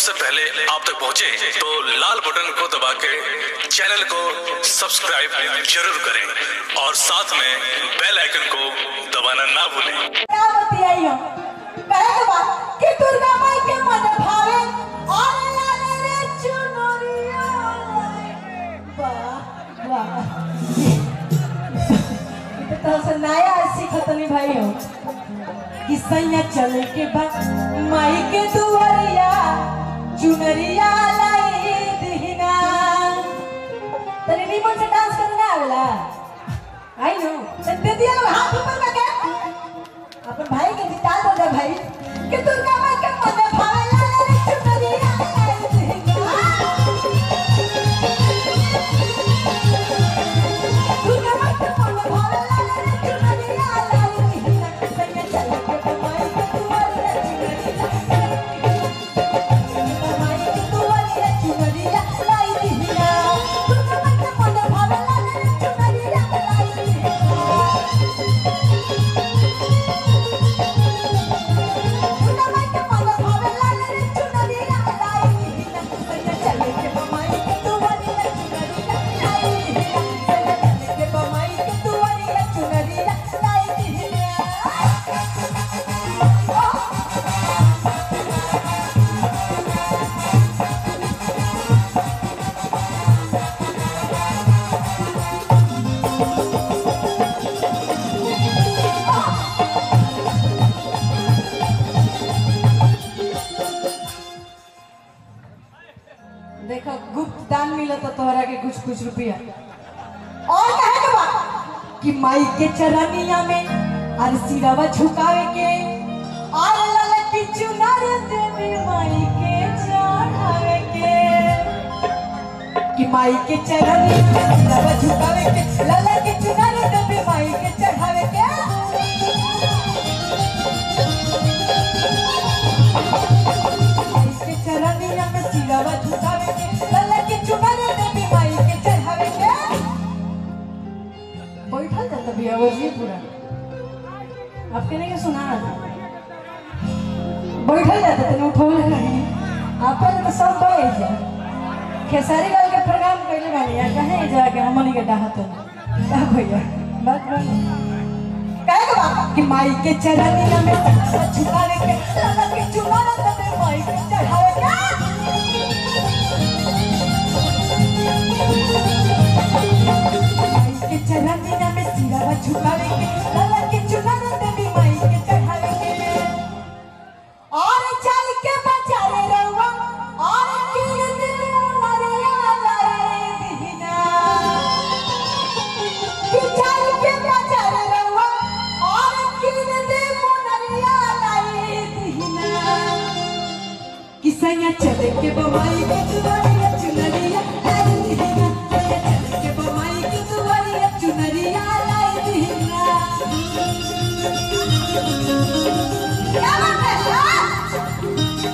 सबसे पहले आप तक पहुंचे तो लाल बटन को दबा के चैनल को सब्सक्राइब जरूर करें और साथ में बेल आइकन को दबाना ना भूलें क्या बतियाइयो कहे के बा कि दुर्गा माई के मन भावे और लाले रे चुनरिया वाह वाह ये तो से नया सीखतनी भाई हो कि सैया चले के बा माई के दुआरिया चुनरिया लाई दिहिना तनी निमन से डांस करना आवेला आई नो दे दिया लो हाथ ऊपर करके अपन भाई के जिता दो दे भाई कि दुर्गा माई के मन भावे लाले रे चुनरिया लाई दिहिना दुर्गा माई के मन भावे लाले रे चुनरिया लाई दिहिना सैया चल के कमाई के दुआरिया चुनरिया माई के दुआरिया चुनरिया लाई दिहिना दुर्गा माई के मन भावे लाले रे चुनरिया लाई दिहिना दुर्गा माई के मन भावे लाले रे चुनरिया लाई दिहिना सैया चल के कमाई के दुआरिया चुनरिया लाई दिहिना सैया चल के कमाई के दुआरिया चुनरिया लाई दिहिना देखो गुप्त दान मिला तो तोहरा के कुछ कुछ रुपया और कहे के बा कि माई के चरनिया में हर सिरवा झुकावे के और लाल की चुनर देवी माई के चढ़ावे के कि माई के चरनिया में सिरवा झुकावे के लाल की चुनर देवी माई के चढ़ावे के माई के चरनिया में सिरवा झुकावे के लाल की चुनर देवी माई के चढ़ावे के बैठल जाता बिया जी पूरा आपके नहीं सुना बैठल जाता तेने उठौले नहीं आपन तो सब बैठ जा खेसारी लाल के प्रोग्राम कैले बानी यार कहे जाके हमनी के डाहत का भैया बात बात कहे के बा कि माई के चरनिया में सिरवा झुकावे के लाल की चुनर देवी माई के चढ़ावे के माई के चरनिया में सिरवा झुकावे के लाला के चुनर देवी माई के चढ़ावे के और चल के बचारे रहुआ और कीर दिल नरिया लाए दिहिना कि चल के बचारे रहुआ और कीर दिल नरिया लाए दिहिना किसैया चले के बमाई के दुआरिया चुनरिया लाई दिहिना सैया चले के बमाई के दुआरिया चुनरिया लाई दिहिना क्या बात है हाँ?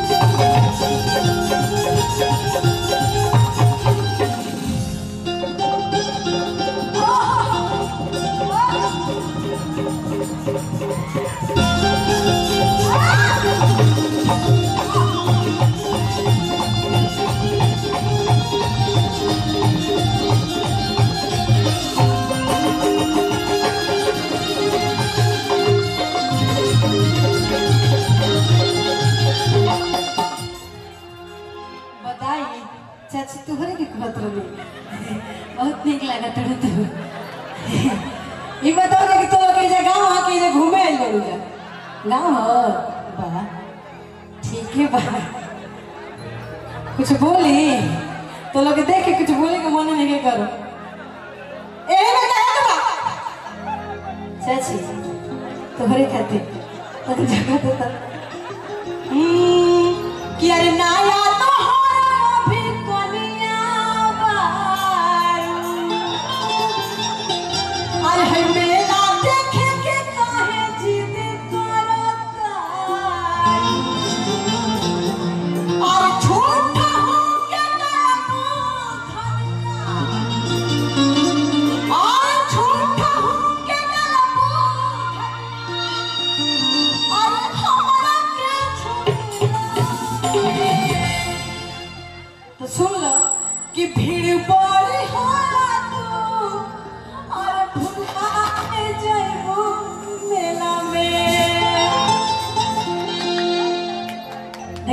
बताई चाची तुहरे के कहत रही बहुत नीक लागत रहे तू ई बताओ कि तो के जे गांव आ के जे घूमे आइल बड़ू जा गांव हो बा ठीक है बा कुछ बोली तो लोग देख के कुछ बोले के मन नहीं के करो ए में कहे के बा चाची तोहरे खातिर तो जगह तो तब कि अरे नाया तो हो भी कनिया बारू अरे है मेला देखे के काहे जिद करता और झूठा हो के नामो धरना और झूठा हो के नामो धरना और हमरा के छोड़ना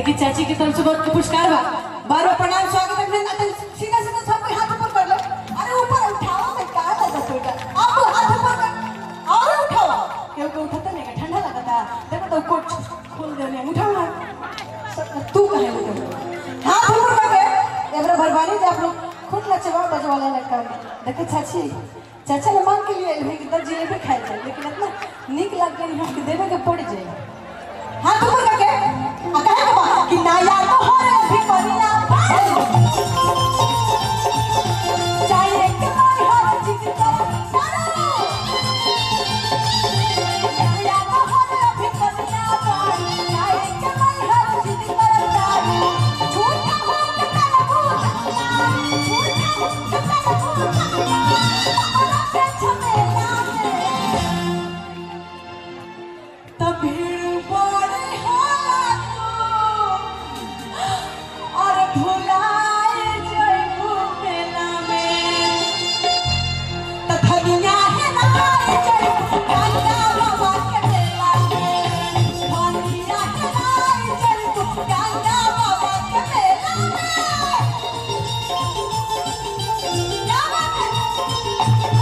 देखिए चाची की तरफ से बहुत पुरस्कार बा बार बार प्रणाम स्वागत अभिनंदन सीधा सीधा सब कोई हाथ ऊपर कर ले अरे ऊपर उठाओ मैं कहा था दस बेटा आप हाथ ऊपर कर और उठाओ क्यों को उठाता नहीं का ठंडा लगता देखो तो कोट खोल दे ने उठाओ ना स- तू कहे उठाओ हाथ ऊपर कर के एबरा भरवानी जे आप लोग खुद नचवा बजवाला लड़का देखो चाची चाचा ने मांग के लिए है कि दस जिलेबी खाए जाए लेकिन इतना निक लग गई हम के देवे के पड़ जाए हाथ ऊपर करके आ कहे के बा कि ना यार तो हो रे भी करिया चाहिए कि मैं हर चीज कर करो या तो हो रे भी करिया चाहिए कि मैं हर चीज कर करो झूठा हो के तेरे भूत झूठा हो के तेरे भूत अपना के झमेला में तब भीड़ बड़े होला तो और भुलाए जइबू मेला में त धनिया है नाए जइबू गंगा बाबा के मेला में धनिया है नाए जइबू गंगा बाबा के मेला में क्या बात है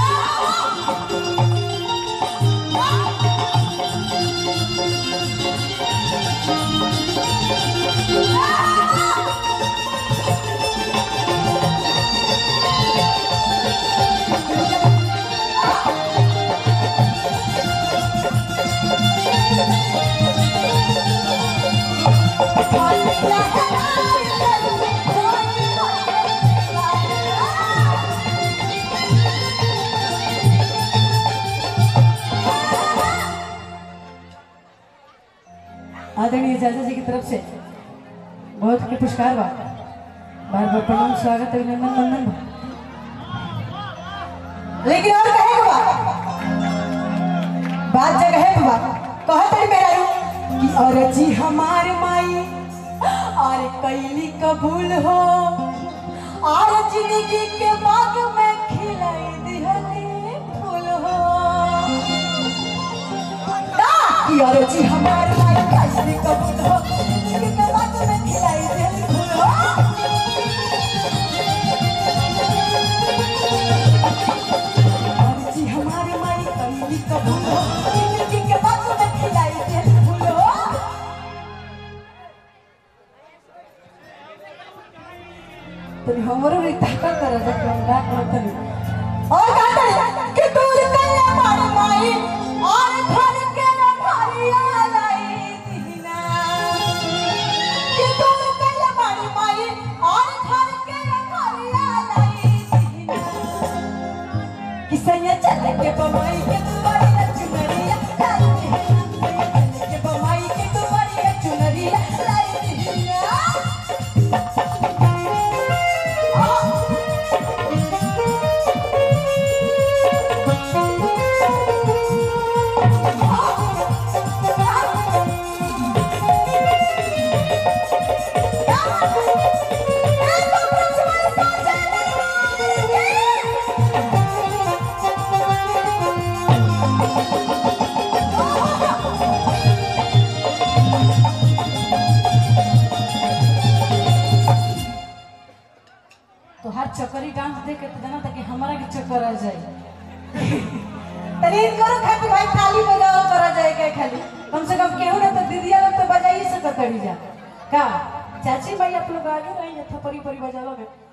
आदरणीय चाचा जी की तरफ से बहुत के पुरस्कार बा बार बार प्रणाम स्वागत अभिनंदन वंदन बा लेकिन और कहे के बा बात जगह पे बा कहे तड़ी मेरा रू कि और जी हमार माई और कैली कबूल हो और जिंदगी के बाग में खिलाई दिहली फूल हो कि और जी हमार माई कैली कबूल हो जिंदगी के बाग में खिलाई दिहली फूल हो और जी हमार माई कैली कबूल हो जिंदगी के बाग में खिलाई दिहली फूल हो तनी हमरो रे ताका कर जा के हमरा कहतनी और कहतनी कि दूर कन्या मार माई और घर के रखरिया लाई दीना कि दूर कन्या मार माई और घर के रखरिया लाई दीना कि सैया चल के बमाई के तू बड़ी चुनरिया लाई दीना सैया चल के बमाई के तू बड़ी चुनरिया लाई दीना तो हर चक्करी डांस देख के तो जाना था कि हमारा के चक्कर आ जाए तरीन करो खाली भाई ताली बजाओ करा जाए के खाली कम से कम केहू ना तो दीदिया लोग तो बजाइए सकत तड़ी जा का चाची भाई आप लोग आगे रही थपरी परी बजाओगे